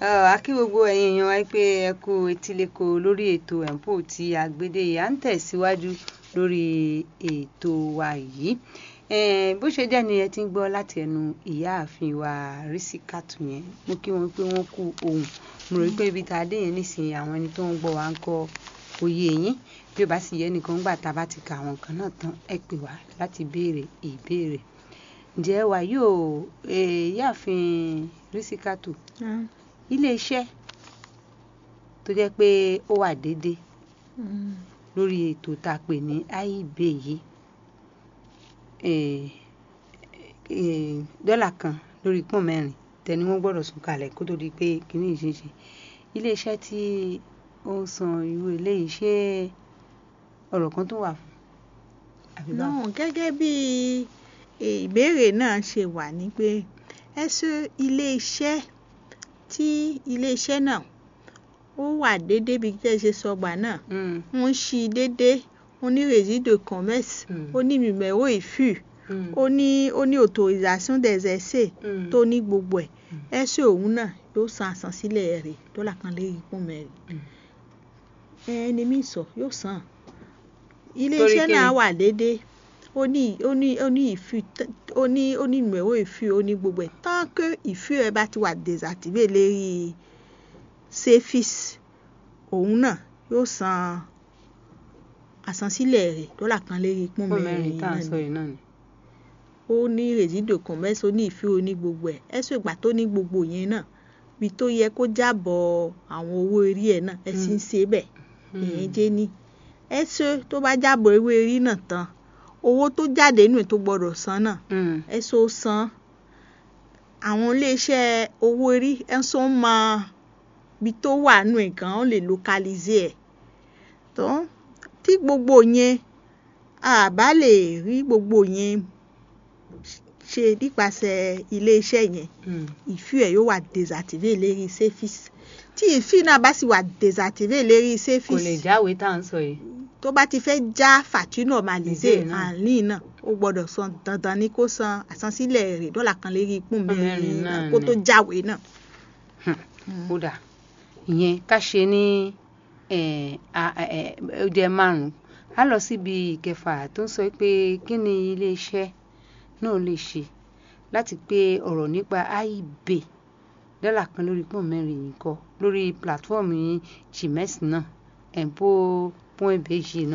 a kí gbogbo ẹ̀yin èèyàn wa pé ẹ kú etílẹ̀kọ lórí ètò ẹ̀ǹpò tí a gbédè yìí à ń tẹ̀síwájú lórí ètò wa yìí bó ṣe jẹ́ ni ẹ ti ń gbọ́ láti ẹnu ìyáàfin wa Rísíkátù yẹn mo kí wọn pé wọ́n kú ohùn mo rò pé ibi tá a dé yẹn nísìnyí àwọn ẹni tó ń gbọ́ wa ń kọ́ òye yín bí ó bá sì yẹ nìkan gbà tá a bá ti ka àwọn kan náà tán ẹ pè wá láti béèrè ìbéèrè ǹjẹ́ wà yóò ìyáàfin Rísíkátù ilé iṣẹ́ tó jẹ́ pé ó wà déédéé lórí ètò tá a pè ní IEB yìí dọ́là kan lórí pọ́n mẹ́rin tẹni wọ́n gbọ́dọ̀ sùn kalẹ̀ kó tó di pé kínní ìṣeṣe ilé iṣẹ́ tí ó ń san irú eléyìí ṣé ọ̀rọ̀ kan tó wà fún àbí báwo. náà gẹ́gẹ́ bí ìbéèrè náà ṣe wà ní pé ẹ ṣe ilé iṣẹ́ tí ilé iṣẹ́ náà ó wà déédéé bí tẹ́ ẹ ṣe sọgbà náà wọ́n ń ṣí déédéé ó ní résidus commerce ó ní numéro ìfù ó ní ó ní autorisation des essais tó ní gbogbo ẹ̀ ẹ̀ṣẹ̀ òun náà yóò san àsansílẹ̀ rẹ̀ dọ́là kan lé ipò mẹ́rin ẹni mi sọ yóò san ilé iṣẹ́ náà wà déédéé ó ní ó ní ó ní ìfù ó ní ó ní numéro ìfù ó ní gbogbo ẹ̀ tant que ìfù ẹ bá ti wà désactivé lérí sefis òun náà yóò san àsansílẹ̀ rẹ̀ dọ́là kan lérí ipò mẹ́rin tá à ń sọ yìí náà ni ó ní résidus commerce ó ní ìfẹ́ ó ní gbogbo ẹ̀ ẹ̀sùn ìgbà tó ní gbogbo yẹn náà bí tó yẹ kó jábọ̀ àwọn owó orí ẹ̀ náà ẹ̀ sì ń ṣe bẹ́ẹ̀ ìyẹn jẹ́ ní ẹ̀sùn tó bá jábọ̀ owó orí náà tán owó tó jáde nù tó gbọ́dọ̀ san náà ẹ̀sùn ó san àwọn iléeṣẹ́ owó orí ẹ̀sùn mọ bí tó wà nù ẹ̀ gan ó lè localize ẹ̀ tó tí gbogbo yẹn àbá lè rí gbogbo yẹn ṣe nípasẹ̀ iléeṣẹ́ yẹn ìfú ẹ̀ yóò wà désactivé lérí sefis tí ìfú náà bá sì wà désactivé lérí sefis kò lè jáwé tá à ń sọ yìí. tó bá ti fẹ́ já facture normalisé àlìn náà ó gbọ́dọ̀ san dandan ní kó san àsansílẹ̀ rẹ̀ dọ́là kan lérí ipò mẹ́rin náà kó tó jáwé náà. kódà ìyẹn ká ṣe ní ó jẹ́ márùn-ún á lọ síbi ìkẹfà tó ń sọ pé kí ni iléeṣẹ́ náà lè ṣe láti pé ọ̀rọ̀ nípa IEB dọ́là kan lórí pọ́n mẹ́rin yìí kọ́ lórí pílátífọ́ọ̀mù yìí gms náà ẹ̀ǹpó point bg náà.